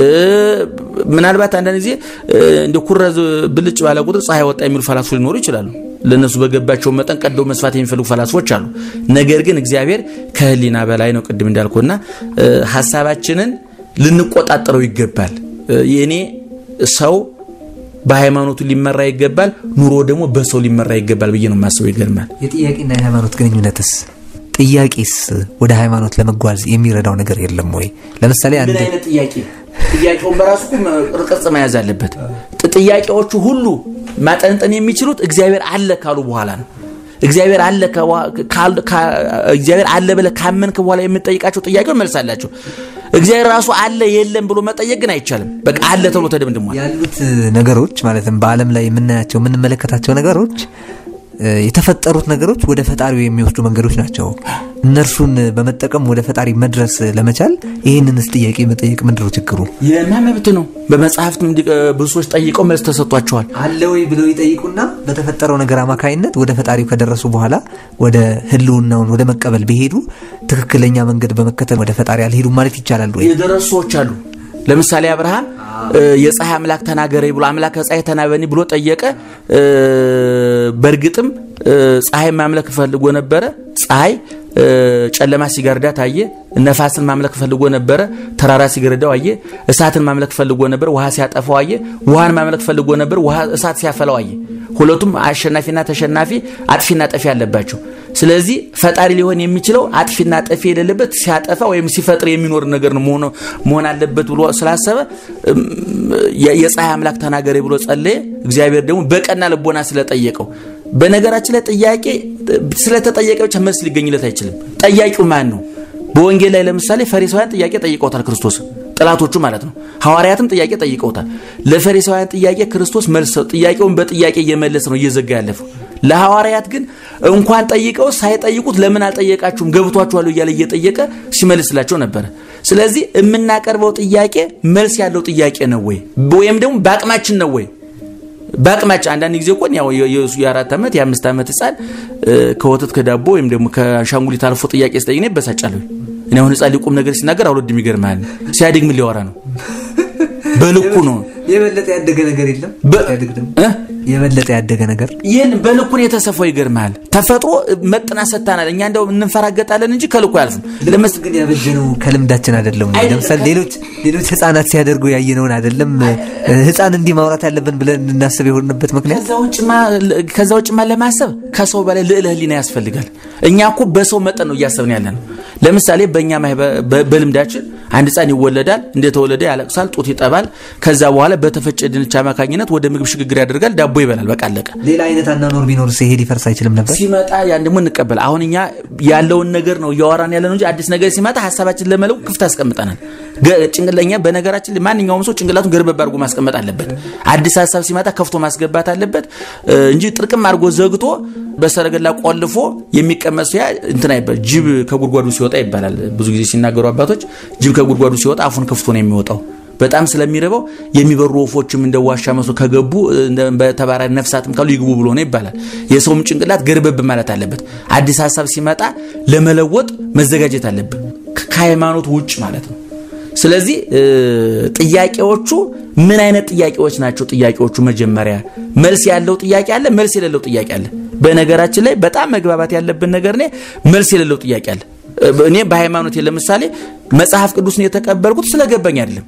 ምናልባት አንዳንድ ጊዜ እንደ ኩረዝ ብልጭ ባለ ቁጥር ፀሐይ ወጣ የሚሉ ፈላስፎች ሊኖሩ ይችላሉ። ለእነሱ በገባቸው መጠን ቀደው መስፋት የሚፈልጉ ፈላስፎች አሉ። ነገር ግን እግዚአብሔር ከህሊና በላይ ነው። ቅድም እንዳልኩና ሀሳባችንን ልንቆጣጠረው ይገባል። የእኔ ሰው በሃይማኖቱ ሊመራ ይገባል፣ ኑሮ ደግሞ በሰው ሊመራ ይገባል ብዬ ነው የማስበው። ይገርማል። የጥያቄና የሃይማኖት ግንኙነትስ ጥያቄስ ወደ ሃይማኖት ለመጓዝ የሚረዳው ነገር የለም ወይ? ለምሳሌ ምን አንድ አይነት ጥያቄ? ጥያቄውን በራሱ እኮ ቅርጽ መያዝ አለበት። ጥ- ጥያቄዎቹ ሁሉ ማጠንጠን የሚችሉት እግዚአብሔር አለ ካሉ በኋላ ነው። እግዚአብሔር አለ ከዋ- ካል- ካ- እግዚአብሔር አለ ብለህ ካመንክ በኋላ የምጠይቃቸው ጥያቄዎች መልስ አላቸው። እግዚአብሔር ራሱ አለ የለም ብሎ መጠየቅ ግን አይቻልም። በቃ አለ ተብሎ ተደምድሟል። ያሉት ነገሮች ማለትም በዓለም ላይ የምናያቸው የምንመለከታቸው ነገሮች እ፣ የተፈጠሩት ነገሮች ወደ ፈጣሪው የሚወስዱ መንገዶች ናቸው። እነርሱን በመጠቀም ወደ ፈጣሪ መድረስ ለመቻል ይህንንስ ጥያቄ መጠየቅ ምንድነው ችግሩ? የማ መብት ነው። በመጽሐፍትም እንዲ- ብዙ ሰዎች ጠይቀው መልስ ተሰጥቷቸዋል። አለ ወይ ብለው ይጠይቁና በተፈጠረው ነገር አማካይነት ወደ ፈጣሪው ከደረሱ በኋላ ወደ ህልውናውን ወደ መቀበል ቢሄዱ ትክክለኛ መንገድ በመከተል ወደ ፈጣሪ አልሄዱም ማለት ይቻላል ወይ? የደረሱ ሰዎች አሉ። ለምሳሌ አብርሃም እ፣ የፀሐይ አምላክ ተናገረኝ ብሎ አምላክ ፀሐይ ተናበኒ ብሎ ጠየቀ። እ፣ በእርግጥም እ፣ ፀሐይ ማምለክ ፈልጎ ነበረ። ፀሐይ እ፣ ጨለማ ሲጋርዳት አየ። ነፋስን ማምለክ ፈልጎ ነበረ። ተራራ ሲገርዳው አየ። እሳትን ማምለክ ፈልጎ ነበር። ውሃ ሲያጠፋው አየ። ውሃን ማምለክ ፈልጎ ነበር። ውሃ እሳት ሲያፈላው አየ። ሁለቱም አሸናፊና ተሸናፊ አጥፊና ጠፊ አለባቸው። ስለዚህ ፈጣሪ ሊሆን የሚችለው አጥፊና ጠፊ የሌለበት ሲያጠፋ ወይም ሲፈጥር የሚኖር ነገር ነው መሆኑ- መሆን አለበት ብሎ ስላሰበ እም፣ የ- የፀሐይ አምላክ ተናገሬ ብሎ ጸለየ። እግዚአብሔር ደግሞ በቀና ልቦና ስለጠየቀው በነገራችን ላይ ጥያቄ ስለተጠየቀ ብቻ መልስ ሊገኝለት አይችልም። ጠያቂው ማን ነው? በወንጌል ላይ ለምሳሌ ፈሪሳውያን ጥያቄ ጠይቀውታል ክርስቶስ ጥላቶቹ ማለት ነው። ሐዋርያትም ጥያቄ ጠይቀውታል። ለፈሪሳውያን ጥያቄ ክርስቶስ መልስ ሰው ጥያቄውን በጥያቄ እየመለሰ ነው እየዘጋ ያለፈው። ለሐዋርያት ግን እንኳን ጠይቀው ሳይጠይቁት ለምን አልጠየቃችሁም ገብቷችኋል እያለ እየጠየቀ ሲመልስላቸው ነበረ። ስለዚህ የምናቀርበው ጥያቄ መልስ ያለው ጥያቄ ነው ወይ ወይም ደግሞ በአቅማችን ነው ወይ በአቅማችን አንዳንድ ጊዜ እኮ ያው የ- የሱ የአራት ዓመት የአምስት ዓመት ህፃን እ፣ ከወተት ከዳቦ ወይም ደግሞ ከአሻንጉሊት አልፎ ጥያቄ ስጠይቅ እኔ እበሳጫለሁ። እኔ አሁን ህፃን ሊቁም ነገር ሲናገር አልወድም። ይገርምሃል ሲያድግ ምን ሊያወራ ነው? በልኩ ነው የበለጠ ያደገ ነገር የለም። በ- ሲያድግ ደግሞ እ? የበለጠ ያደገ ነገር ይህን በልኩን የተሰፋው ይገርምሃል። ተፈጥሮ መጥና ሰታናል። እኛ እንደው እንፈራገጣለን እንጂ ከልኩ አያልፍም። ለመስ ግን ያበጀነው ከልምዳችን አይደለም ወይ? አይደለም። ለምሳሌ ሌሎች ሌሎች ህፃናት ሲያደርጉ ያየነውን አይደለም ህፃን እንዲህ ማውራት ያለብን ብለን እንናስብ የሆንበት ምክንያት ከዛ ውጭማ ከዛ ውጭማ ለማሰብ ከሰው በላይ ልዕለ ህሊና ያስፈልጋል። እኛ እኮ በሰው መጠን ነው እያሰብን ያለ ነው። ለምሳሌ በእኛ ማህበ- በ- በልምዳችን አንድ ህፃን ይወለዳል። እንደተወለደ ያለቅሳል፣ ጡት ይጠባል። ከዛ በኋላ በተፈጨ ድንች አማካኝነት ወደ ምግብ ሽግግር ያደርጋል፣ ዳቦ ይበላል። በቃ አለቀ። ሌላ አይነት አናኖር ቢኖር ሲሄድ ይፈርስ አይችልም ነበር። ሲመጣ ያን ደግሞ እንቀበል። አሁን እኛ ያለውን ነገር ነው እያወራን ያለ ነው እንጂ አዲስ ነገር ሲመጣ ሀሳባችን ለመለው ክፍት አስቀምጠናል። ገ- ጭንቅለኛ በነገራችን ላይ ማንኛውም ሰው ጭንቅላቱን ገርበብ አድርጎ ማስቀመጥ አለበት። አዲስ ሀሳብ ሲመጣ ከፍቶ ማስገባት አለበት እ፣ እንጂ ጥርቅም አድርጎ ዘግቶ በሰረገላ ቆልፎ የሚቀመጥ ሰው ያ እንትን አይባል። ጅብ ከጉድጓዱ ሲወጣ ይባላል። ብዙ ጊዜ ሲናገሩ አባቶች ጅብ ከጉድጓዱ ሲወጣ አፉን ከፍቶ ነው የሚወጣው። በጣም ስለሚረበው የሚበሩ ወፎችም እንደ ዋሻ መስሎ ከገቡ እንደ በተባራሪ ነፍሳትም ካሉ ይግቡ ብሎ ነው ይባላል። የሰውም ጭንቅላት ገርበብ ማለት አለበት። አዲስ ሀሳብ ሲመጣ ለመለወጥ መዘጋጀት አለብን፣ ከ- ከሃይማኖት ውጭ ማለት ነው። ስለዚህ እ፣ ጥያቄዎቹ ምን አይነት ጥያቄዎች ናቸው? ጥያቄዎቹ መጀመሪያ መልስ ያለው ጥያቄ አለ፣ መልስ የሌለው ጥያቄ አለ። በነገራችን ላይ በጣም መግባባት ያለብን ነገር እኔ መልስ የሌለው ጥያቄ አለ። እ፣ እኔ በሃይማኖት ለምሳሌ መጽሐፍ ቅዱስን የተቀበልኩት ስለገባኝ አይደለም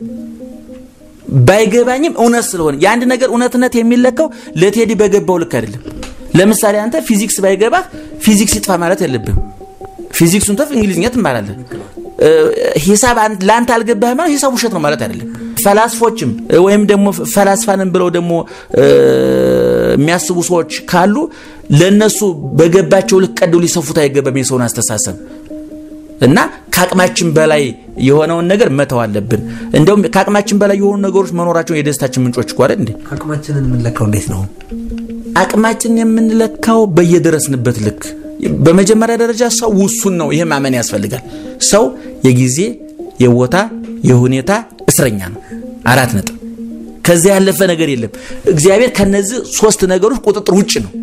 ባይገባኝም እውነት ስለሆነ የአንድ ነገር እውነትነት የሚለካው ለቴዲ በገባው ልክ አይደለም። ለምሳሌ አንተ ፊዚክስ ባይገባህ ፊዚክስ ይጥፋ ማለት የለብህም። ፊዚክሱን ተፍ እንግሊዝኛ ትማራለህ። እ፣ ሂሳብ አን- ለአንተ አልገባህ ማለት ሂሳብ ውሸት ነው ማለት አይደለም። ፈላስፎችም እ፣ ወይም ደግሞ ፈላስፋንን ብለው ደግሞ እ፣ የሚያስቡ ሰዎች ካሉ ለነሱ በገባቸው ልክ ቀደው ሊሰፉት አይገባም የሰውን አስተሳሰብ እና ከአቅማችን በላይ የሆነውን ነገር መተው አለብን። እንደውም ከአቅማችን በላይ የሆኑ ነገሮች መኖራቸው የደስታችን ምንጮች እኮ አይደል እንዴ? አቅማችንን የምንለካው እንዴት ነው? አቅማችንን የምንለካው በየደረስንበት ልክ። በመጀመሪያ ደረጃ ሰው ውሱን ነው። ይሄ ማመን ያስፈልጋል። ሰው የጊዜ የቦታ የሁኔታ እስረኛ ነው። አራት ነጥብ። ከዚያ ያለፈ ነገር የለም። እግዚአብሔር ከነዚህ ሶስት ነገሮች ቁጥጥር ውጭ ነው።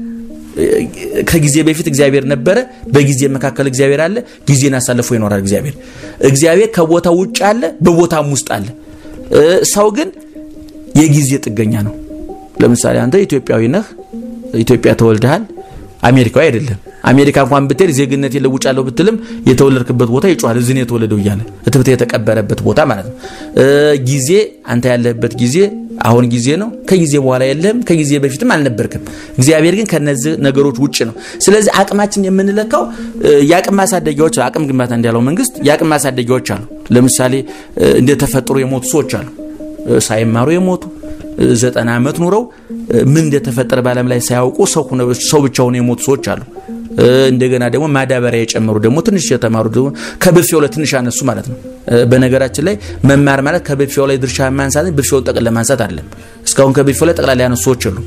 ከጊዜ በፊት እግዚአብሔር ነበረ። በጊዜ መካከል እግዚአብሔር አለ። ጊዜን አሳልፎ ይኖራል እግዚአብሔር። እግዚአብሔር ከቦታ ውጭ አለ፣ በቦታም ውስጥ አለ። እ፣ ሰው ግን የጊዜ ጥገኛ ነው። ለምሳሌ አንተ ኢትዮጵያዊ ነህ፣ ኢትዮጵያ ተወልደሃል፣ አሜሪካዊ አይደለም። አሜሪካ እንኳን ብትሄድ ዜግነት የለውጫለሁ ብትልም የተወለድክበት ቦታ ይጮሃል፣ እዚህ ነው የተወለደው እያለ እትብት የተቀበረበት ቦታ ማለት ነው። እ፣ ጊዜ አንተ ያለህበት ጊዜ አሁን ጊዜ ነው። ከጊዜ በኋላ የለህም፣ ከጊዜ በፊትም አልነበርክም። እግዚአብሔር ግን ከነዚህ ነገሮች ውጭ ነው። ስለዚህ አቅማችን የምንለካው የአቅም ማሳደጊያዎች፣ አቅም ግንባታ እንዳለው መንግስት የአቅም ማሳደጊያዎች አሉ። ለምሳሌ እንደተፈጠሩ የሞቱ ሰዎች አሉ፣ ሳይማሩ የሞቱ ዘጠና ዓመት ኑረው ምን እንደተፈጠረ በዓለም ላይ ሳያውቁ ሰው ብቻ ሆነው የሞቱ ሰዎች አሉ። እንደገና ደግሞ ማዳበሪያ የጨመሩ ደግሞ ትንሽ የተማሩ ደግሞ ከብፌው ላይ ትንሽ አነሱ ማለት ነው። በነገራችን ላይ መማር ማለት ከብፌው ላይ ድርሻ ማንሳት ብፌውን ጠቅል ለማንሳት አይደለም። እስካሁን ከብፌው ላይ ጠቅላላ ያነሱ ሰዎች የሉም።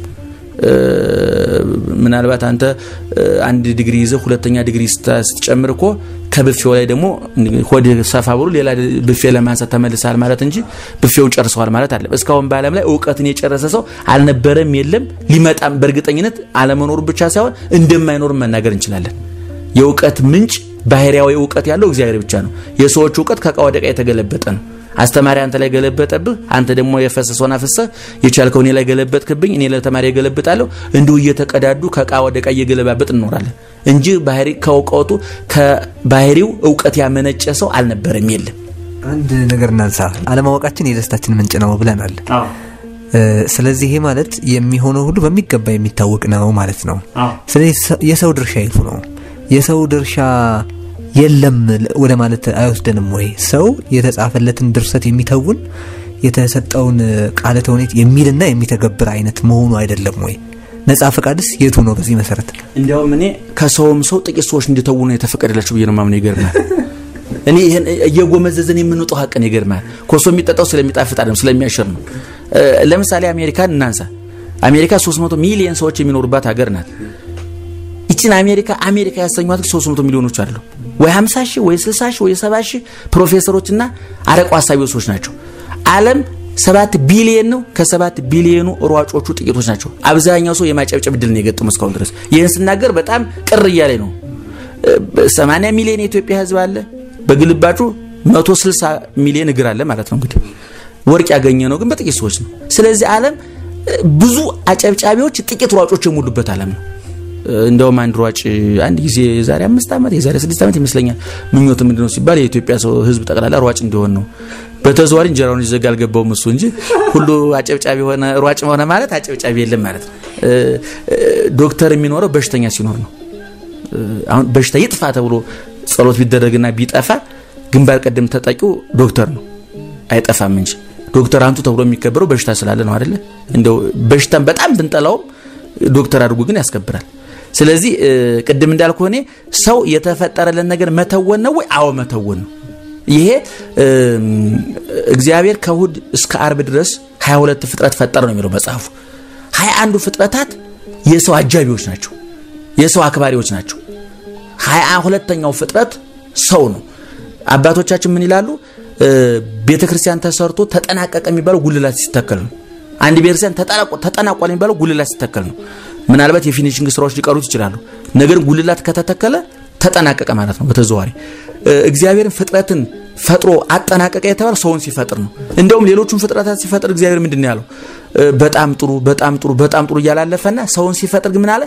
ምናልባት አንተ አንድ ዲግሪ ይዘህ ሁለተኛ ዲግሪ ስትጨምር እኮ ከብፌው ላይ ደግሞ ሆድ ሰፋ ብሎ ሌላ ብፌ ለማንሳት ተመልሰሃል ማለት እንጂ ብፌውን ጨርሰዋል ማለት አለ። እስካሁን በዓለም ላይ እውቀትን የጨረሰ ሰው አልነበረም፣ የለም፣ ሊመጣም በእርግጠኝነት አለመኖሩ ብቻ ሳይሆን እንደማይኖርም መናገር እንችላለን። የእውቀት ምንጭ ባህሪያዊ እውቀት ያለው እግዚአብሔር ብቻ ነው። የሰዎች እውቀት ከዕቃ ወደ ዕቃ የተገለበጠ ነው። አስተማሪ አንተ ላይ ገለበጠብህ፣ አንተ ደግሞ የፈሰሰውን አፍሰህ የቻልከው እኔ ላይ ገለበጥክብኝ፣ እኔ ለተማሪ ገለብጣለሁ። እንዲሁ እየተቀዳዱ ከዕቃ ወደ ዕቃ እየገለባበጥ እንኖራለን እንጂ ባህሪ ከእውቀቱ ከባህሪው እውቀት ያመነጨ ሰው አልነበረም፣ የለም። አንድ ነገር እናንሳ። አለማወቃችን የደስታችን ምንጭ ነው ብለናል። ስለዚህ ይሄ ማለት የሚሆነው ሁሉ በሚገባ የሚታወቅ ነው ማለት ነው። ስለዚህ የሰው ድርሻ የቱ ነው? የሰው ድርሻ የለም ወደ ማለት አይወስደንም ወይ? ሰው የተጻፈለትን ድርሰት የሚተውን የተሰጠውን ቃለ ተውኔት የሚልና የሚተገብር አይነት መሆኑ አይደለም ወይ? ነጻ ፈቃድስ የቱ ነው? በዚህ መሰረት እንዲያውም እኔ ከሰውም ሰው ጥቂት ሰዎች እንዲተውኑ የተፈቀደላቸው ብዬ ነው ማምነው። ይገርማል። እኔ ይህን እየጎመዘዝን የምንውጠው ሀቅን ይገርማል። ኮሶ የሚጠጣው ስለሚጣፍጥ አይደለም ስለሚያሸር ነው። ለምሳሌ አሜሪካን እናንሳ። አሜሪካ 300 ሚሊዮን ሰዎች የሚኖሩባት ሀገር ናት። ይችን አሜሪካ አሜሪካ ያሰኟት 300 ሚሊዮኖች አሉ ወይ 50 ሺህ ወይ 60 ሺህ ወይ 70 ሺህ ፕሮፌሰሮችና አረቆ አሳቢዎች ሰዎች ናቸው። ዓለም ሰባት ቢሊየን ነው። ከሰባት ቢሊየኑ ሯጮቹ ጥቂቶች ናቸው። አብዛኛው ሰው የማጨብጨብ ድል ነው የገጠመው እስካሁን ድረስ። ይህን ስናገር በጣም ቅር እያለ ነው። 80 ሚሊዮን የኢትዮጵያ ሕዝብ አለ። በግልባጩ 160 ሚሊዮን እግር አለ ማለት ነው። እንግዲህ ወርቅ ያገኘ ነው ግን በጥቂት ሰዎች ነው። ስለዚህ ዓለም ብዙ አጨብጫቢዎች፣ ጥቂት ሯጮች የሞሉበት ዓለም ነው። እንደውም አንድ ሯጭ አንድ ጊዜ የዛሬ አምስት ዓመት የዛሬ ስድስት ዓመት ይመስለኛል ምኞት ምንድነው ሲባል የኢትዮጵያ ሰው ህዝብ ጠቅላላ ሯጭ እንዲሆን ነው። በተዘዋሪ እንጀራውን ይዘጋ አልገባውም እሱ እንጂ ሁሉ አጨብጫቢ ሆነ ሯጭ ሆነ ማለት አጨብጫቢ የለም ማለት ነው። ዶክተር የሚኖረው በሽተኛ ሲኖር ነው። አሁን በሽታ ይጥፋ ተብሎ ጸሎት ቢደረግና ቢጠፋ ግንባር ቀደም ተጠቂው ዶክተር ነው፣ አይጠፋም እንጂ ዶክተር አንቱ ተብሎ የሚከበረው በሽታ ስላለ ነው አይደለ? እንደው በሽታን በጣም ብንጠላውም ዶክተር አድርጎ ግን ያስከብራል። ስለዚህ ቅድም እንዳልኩ እኔ ሰው የተፈጠረለን ነገር መተወን ነው ወይ? አዎ መተወን ነው። ይሄ እግዚአብሔር ከእሁድ እስከ አርብ ድረስ 22 ፍጥረት ፈጠረ ነው የሚለው መጽሐፉ። 21ዱ ፍጥረታት የሰው አጃቢዎች ናቸው፣ የሰው አክባሪዎች ናቸው። 22ተኛው ፍጥረት ሰው ነው። አባቶቻችን ምን ይላሉ? ቤተ ክርስቲያን ተሰርቶ ተጠናቀቀ የሚባለው ጉልላት ሲተከል ነው። አንድ ቤተክርስቲያን ተጠናቋል የሚባለው ጉልላት ሲተከል ነው። ምናልባት የፊኒሽንግ ስራዎች ሊቀሩት ይችላሉ። ነገር ጉልላት ከተተከለ ተጠናቀቀ ማለት ነው። በተዘዋሪ እግዚአብሔርን ፍጥረትን ፈጥሮ አጠናቀቀ የተባለ ሰውን ሲፈጥር ነው። እንደውም ሌሎቹን ፍጥረታት ሲፈጥር እግዚአብሔር ምንድን ነው ያለው? በጣም ጥሩ በጣም ጥሩ በጣም ጥሩ እያላለፈና ሰውን ሲፈጥር ግን ምን አለ?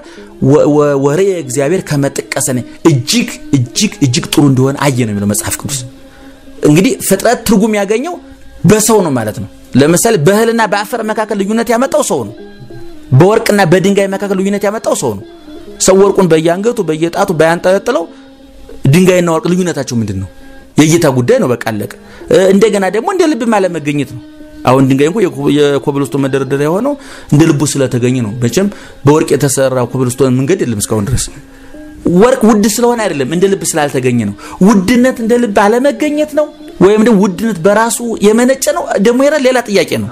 ወሬ እግዚአብሔር ከመጥቀሰነ እጅግ እጅግ እጅግ ጥሩ እንደሆነ አየ ነው የሚለው መጽሐፍ ቅዱስ። እንግዲህ ፍጥረት ትርጉም ያገኘው በሰው ነው ማለት ነው። ለምሳሌ በእህልና በአፈር መካከል ልዩነት ያመጣው ሰው ነው። በወርቅና በድንጋይ መካከል ልዩነት ያመጣው ሰው ነው። ሰው ወርቁን በየአንገቱ በየጣቱ ባያንጠለጥለው ድንጋይና ወርቅ ልዩነታቸው ምንድን ነው? የእይታ ጉዳይ ነው። በቃ አለቀ። እንደገና ደግሞ እንደ ልብ አለመገኘት ነው። አሁን ድንጋይ እንኳ የኮብልስቶን መደረደሪያ የሆነው እንደ ልቡ ስለተገኘ ነው። መቼም በወርቅ የተሰራ ኮብልስቶን መንገድ የለም እስካሁን ድረስ። ወርቅ ውድ ስለሆነ አይደለም፣ እንደ ልብ ስላልተገኘ ነው። ውድነት እንደ ልብ አለመገኘት ነው ወይም ደግሞ ውድነት በራሱ የመነጨ ነው ደግሞ ይላል። ሌላ ጥያቄ ነው።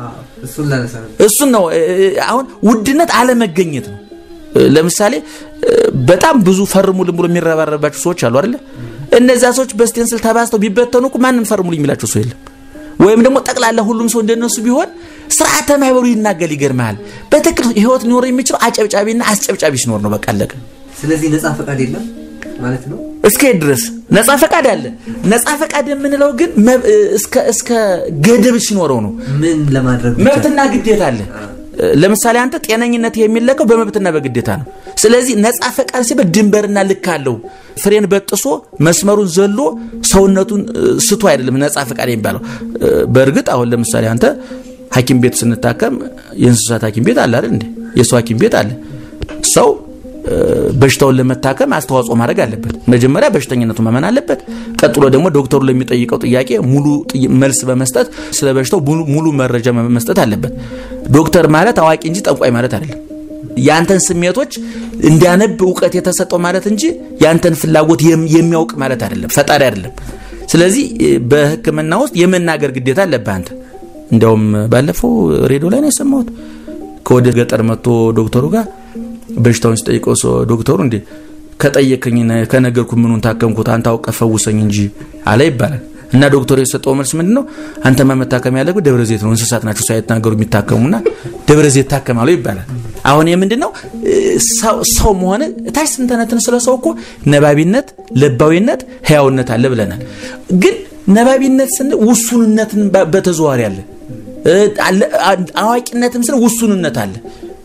እሱን ነው አሁን ውድነት አለመገኘት ነው። ለምሳሌ በጣም ብዙ ፈርሙልን ብሎ የሚረባረባቸው ሰዎች አሉ አይደለ? እነዚያ ሰዎች በስቴንስል ተባዝተው ቢበተኑ እኮ ማንም ፈርሙልኝ የሚላቸው ሰው የለም። ወይም ደግሞ ጠቅላላ ሁሉም ሰው እንደነሱ ቢሆን ስርዓተ ማህበሩ ይናገል። ይገርመሃል። በትክክል ህይወት ሊኖር የሚችለው አጨብጫቢና አስጨብጫቢ ሲኖር ነው። በቃ አለቀ። ስለዚህ ነጻ ፈቃድ የለም ማለት ነው። እስከ ድረስ ነጻ ፈቃድ አለ። ነጻ ፈቃድ የምንለው ግን እስከ ገደብ ሲኖረው ነው። ምን ለማድረግ መብትና ግዴታ አለ። ለምሳሌ አንተ ጤነኝነት የሚለካው በመብትና በግዴታ ነው። ስለዚህ ነጻ ፈቃድ ሲባል ድንበርና ልክ አለው። ፍሬን በጥሶ መስመሩን ዘሎ ሰውነቱን ስቶ አይደለም ነጻ ፈቃድ የሚባለው። በእርግጥ አሁን ለምሳሌ አንተ ሐኪም ቤት ስንታከም የእንስሳት ሐኪም ቤት አለ አይደል እንዴ? የሰው ሐኪም ቤት አለ። ሰው በሽታውን ለመታከም አስተዋጽኦ ማድረግ አለበት። መጀመሪያ በሽተኝነቱ ማመን አለበት። ቀጥሎ ደግሞ ዶክተሩ ለሚጠይቀው ጥያቄ ሙሉ መልስ በመስጠት ስለ በሽታው ሙሉ መረጃ መስጠት አለበት። ዶክተር ማለት አዋቂ እንጂ ጠንቋይ ማለት አይደለም። ያንተን ስሜቶች እንዲያነብ እውቀት የተሰጠው ማለት እንጂ ያንተን ፍላጎት የሚያውቅ ማለት አይደለም። ፈጣሪ አይደለም። ስለዚህ በሕክምና ውስጥ የመናገር ግዴታ አለብህ አንተ። እንዲያውም ባለፈው ሬዲዮ ላይ ነው የሰማሁት ከወደ ገጠር መጥቶ ዶክተሩ ጋር በሽታውን ሲጠይቀው ሰው ዶክተሩ እንዴ ከጠየቀኝ ከነገርኩ ምኑን ታከምኩት አንተ አውቀህ ፈውሰኝ እንጂ አለ ይባላል። እና ዶክተሩ የሰጠው መልስ ምንድን ነው? አንተማ መታከም ያለብህ ደብረ ዘይት ነው፣ እንስሳት ናቸው ሳይናገሩ የሚታከሙና ደብረ ዘይት ታከማሉ ይባላል። አሁን ምንድን ነው ሰው መሆን እታች ስንተነትን ስለ ሰው እኮ ነባቢነት፣ ለባዊነት፣ ህያውነት አለ ብለናል። ግን ነባቢነት ስንል ውሱንነትን በተዘዋሪ አለ፣ አዋቂነትም ስንል ውሱንነት አለ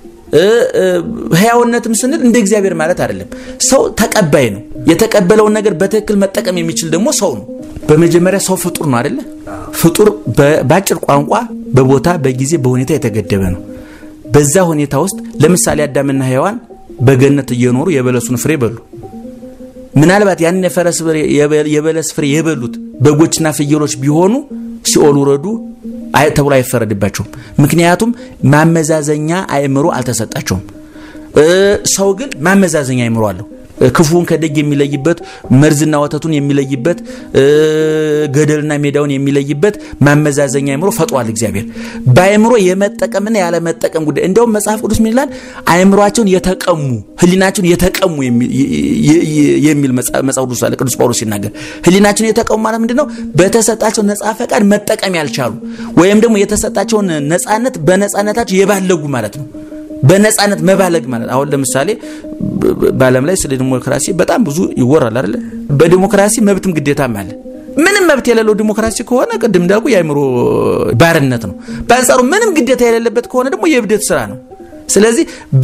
ህያውነትም ስንል እንደ እግዚአብሔር ማለት አይደለም። ሰው ተቀባይ ነው። የተቀበለውን ነገር በትክክል መጠቀም የሚችል ደግሞ ሰው ነው። በመጀመሪያ ሰው ፍጡር ነው አይደለ? ፍጡር በአጭር ቋንቋ በቦታ በጊዜ በሁኔታ የተገደበ ነው። በዛ ሁኔታ ውስጥ ለምሳሌ አዳምና ሔዋን በገነት እየኖሩ የበለሱን ፍሬ በሉ። ምናልባት ያንን የበለስ ፍሬ የበሉት በጎችና ፍየሎች ቢሆኑ ሲኦል ውረዱ ተብሎ አይፈረድባቸውም። ምክንያቱም ማመዛዘኛ አእምሮ አልተሰጣቸውም። ሰው ግን ማመዛዘኛ አእምሮ አለው። ክፉን ከደግ የሚለይበት፣ መርዝና ወተቱን የሚለይበት፣ ገደልና ሜዳውን የሚለይበት ማመዛዘኛ አእምሮ ፈጥሯል እግዚአብሔር። በአእምሮ የመጠቀምና ያለመጠቀም ጉዳይ እንዲያውም መጽሐፍ ቅዱስ ምን ይላል? አእምሯቸውን የተቀሙ ህሊናቸውን የተቀሙ የሚል መጽሐፍ ቅዱስ አለ። ቅዱስ ጳውሎስ ሲናገር ህሊናቸውን የተቀሙ ማለት ምንድን ነው? በተሰጣቸው ነጻ ፈቃድ መጠቀም ያልቻሉ ወይም ደግሞ የተሰጣቸውን ነጻነት በነጻነታቸው የባለጉ ማለት ነው። በነጻነት መባለግ ማለት አሁን ለምሳሌ በዓለም ላይ ስለ ዲሞክራሲ በጣም ብዙ ይወራል አይደለ? በዲሞክራሲ መብትም ግዴታም አለ። ምንም መብት የሌለው ዲሞክራሲ ከሆነ ቅድም እንዳልኩ የአእምሮ ባርነት ነው። በአንጻሩ ምንም ግዴታ የሌለበት ከሆነ ደግሞ የእብደት ስራ ነው። ስለዚህ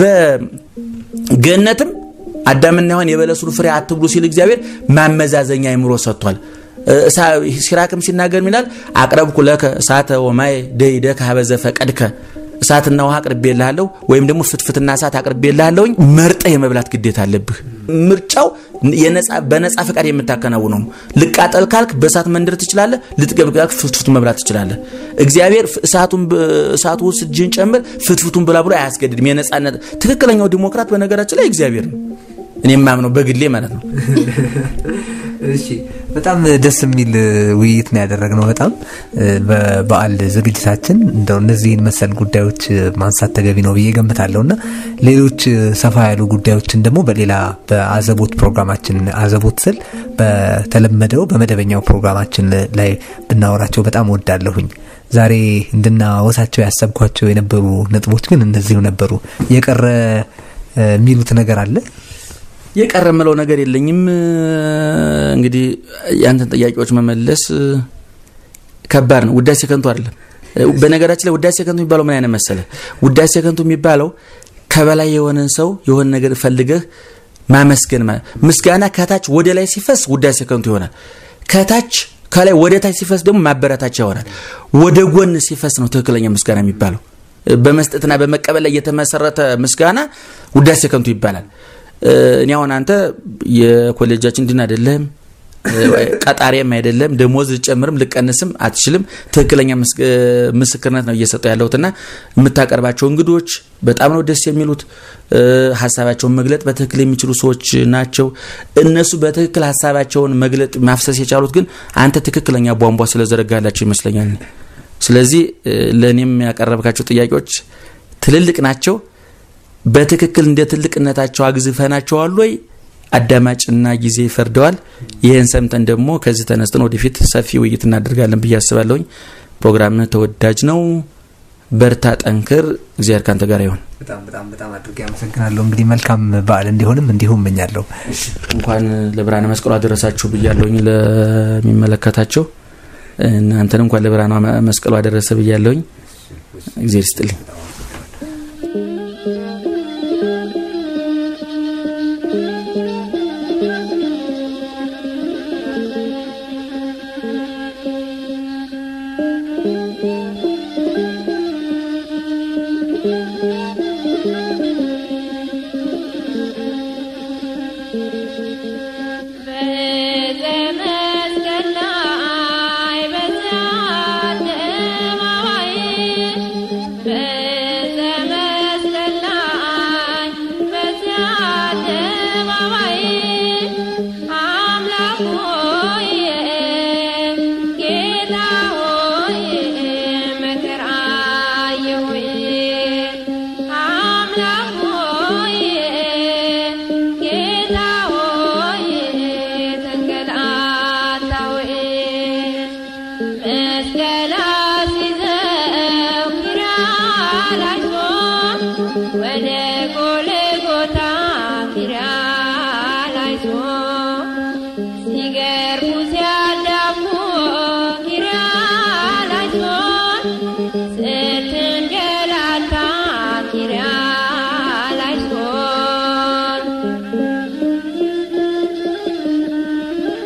በገነትም አዳምና ሔዋን የበለሱን ፍሬ አትብሉ ሲል እግዚአብሔር ማመዛዘኛ አእምሮ ሰጥቷል። ሲራክም ሲናገር ይላል አቅረብኩ ለከ እሳተ ወማይ ደይደከ ሀበ ዘፈቀድከ እሳትና ውሃ አቅርቤልሃለሁ ወይም ደግሞ ፍትፍትና እሳት አቅርቤልሃለሁኝ መርጠህ የመብላት ግዴታ አለብህ። ምርጫው በነፃ ፈቃድ የምታከናውነው ነው። ልቃጠል ካልክ በእሳት መንደር ትችላለህ። ልጥገብ ካልክ ፍትፍቱ መብላት ትችላለህ። እግዚአብሔር እሳቱ ውስጥ እጅህን ጨምር ፍትፍቱን ብላ ብሎ አያስገድድም። የነፃነት ትክክለኛው ዲሞክራት በነገራችን ላይ እግዚአብሔር ነው። እኔ የማምነው በግሌ ማለት ነው። እሺ በጣም ደስ የሚል ውይይት ነው ያደረግነው። በጣም በበዓል ዝግጅታችን እንደው እነዚህን መሰል ጉዳዮች ማንሳት ተገቢ ነው ብዬ ገምታለሁ እና ሌሎች ሰፋ ያሉ ጉዳዮችን ደግሞ በሌላ በአዘቦት ፕሮግራማችን አዘቦት ስል በተለመደው በመደበኛው ፕሮግራማችን ላይ ብናወራቸው በጣም ወዳለሁኝ። ዛሬ እንድናወሳቸው ያሰብኳቸው የነበሩ ነጥቦች ግን እነዚሁ ነበሩ። የቀረ የሚሉት ነገር አለ? የቀረ ምለው ነገር የለኝም። እንግዲህ ያንተን ጥያቄዎች መመለስ ከባድ ነው። ውዳሴ ከንቱ አይደለም። በነገራችን ላይ ውዳሴ ከንቱ የሚባለው ምን አይነት መሰለ? ውዳሴ ከንቱ የሚባለው ከበላይ የሆነን ሰው የሆነ ነገር ፈልገህ ማመስገን ማለት። ምስጋና ከታች ወደ ላይ ሲፈስ ውዳሴ ከንቱ ይሆናል። ከታች ከላይ ወደ ታች ሲፈስ ደግሞ ማበረታቻ ይሆናል። ወደ ጎን ሲፈስ ነው ትክክለኛ ምስጋና የሚባለው። በመስጠትና በመቀበል ላይ የተመሰረተ ምስጋና ውዳሴ ከንቱ ይባላል። እኔ አሁን አንተ የኮሌጃችን ድን አይደለም፣ ቀጣሪም አይደለም፣ ደሞዝ ልጨምርም ልቀንስም አትችልም። ትክክለኛ ምስክርነት ነው እየሰጠው ያለሁትና የምታቀርባቸው እንግዶች በጣም ነው ደስ የሚሉት። ሀሳባቸውን መግለጥ በትክክል የሚችሉ ሰዎች ናቸው። እነሱ በትክክል ሀሳባቸውን መግለጥ ማፍሰስ የቻሉት ግን አንተ ትክክለኛ ቧንቧ ስለዘረጋላቸው ይመስለኛል። ስለዚህ ለእኔም ያቀረብካቸው ጥያቄዎች ትልልቅ ናቸው። በትክክል እንደ ትልቅነታቸው አግዝፈናቸዋል ወይ? አዳማጭና ጊዜ ይፈርደዋል። ይህን ሰምተን ደግሞ ከዚህ ተነስተን ወደፊት ሰፊ ውይይት እናደርጋለን ብዬ አስባለሁኝ። ፕሮግራምህ ተወዳጅ ነው። በርታ፣ ጠንክር። እግዚአብሔር ካንተ ጋር ይሆን። በጣም በጣም በጣም አድርጌ አመሰግናለሁ። እንግዲህ መልካም በዓል እንዲሆንም እንዲሁ እመኛለሁ። እንኳን ለብርሃነ መስቀሉ አደረሳችሁ ብያለሁኝ ለሚመለከታቸው እናንተን እንኳን ለብርሃነ መስቀሉ አደረሰ ብያለሁኝ። እግዚአብሔር ይስጥልኝ።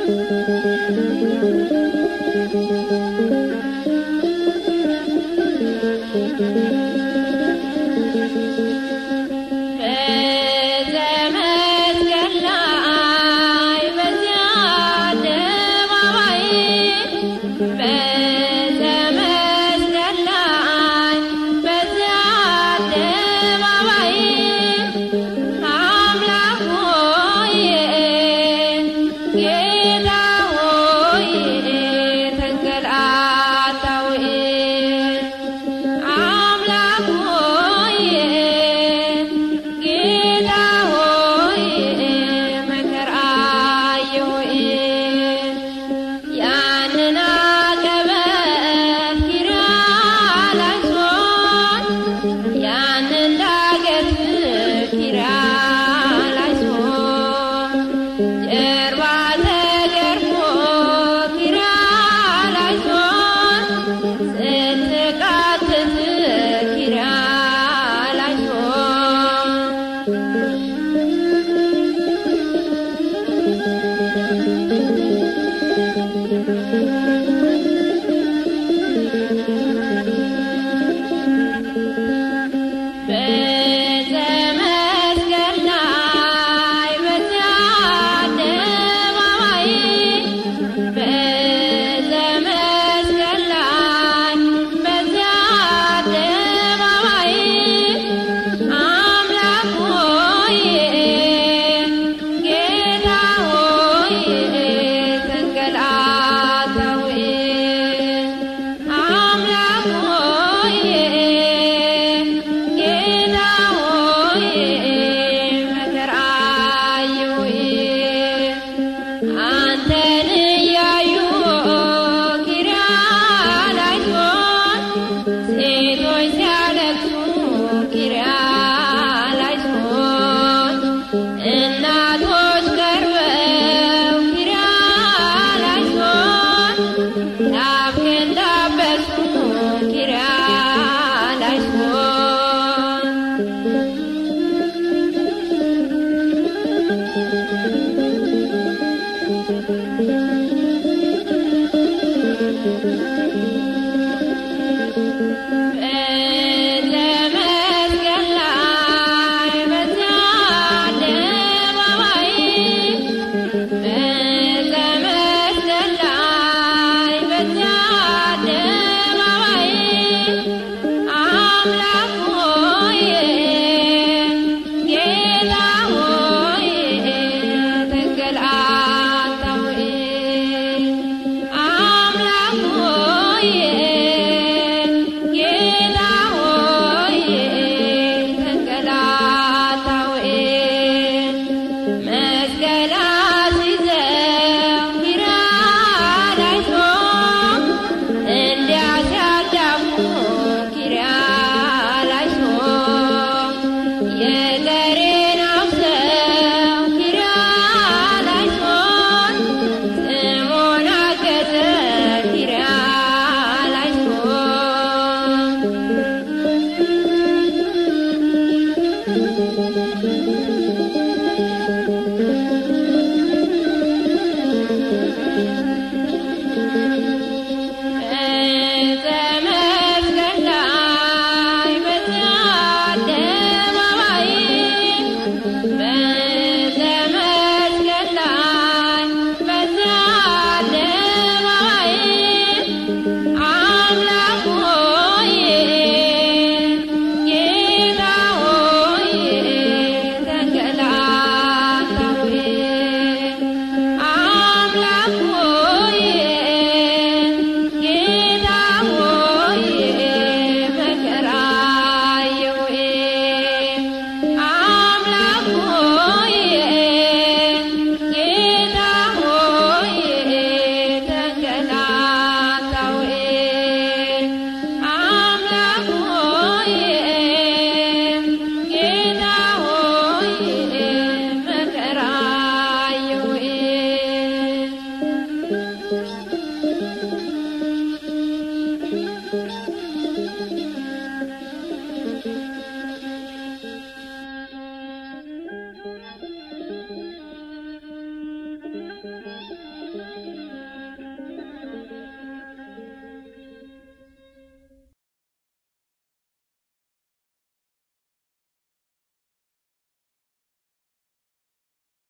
Thank you.